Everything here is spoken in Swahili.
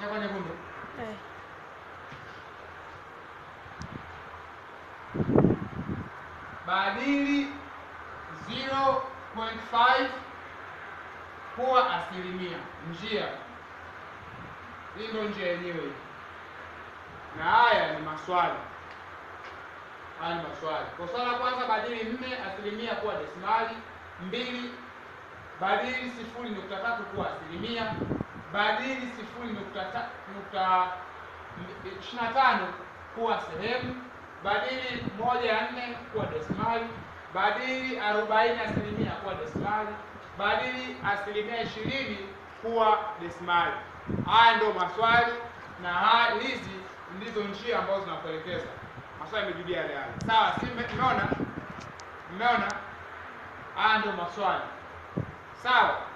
Ishakuwa nyekundu. Eh. Badili 0.5 kuwa asilimia. Njia hii ndio njia yenyewe hii, na haya ni maswali. Haya ni maswali. Kwa swali la kwanza, badili nne asilimia kuwa desimali. Mbili, badili sifuri nukta tatu kuwa asilimia. Badili sifuri nukta ta- nukta ishirini na tano kuwa sehemu. Badili moja ya nne kuwa desimali. Badili arobaini asilimia kuwa desimali. Badili asilimia ishirini kuwa desimali. Haya ndio maswali na haya, hizi ndizo njia ambazo zinakuelekeza. Maswali yamejibiwa yale yale. Sawa, si mme- mmeona? Mmeona? Haya ndio maswali. Sawa.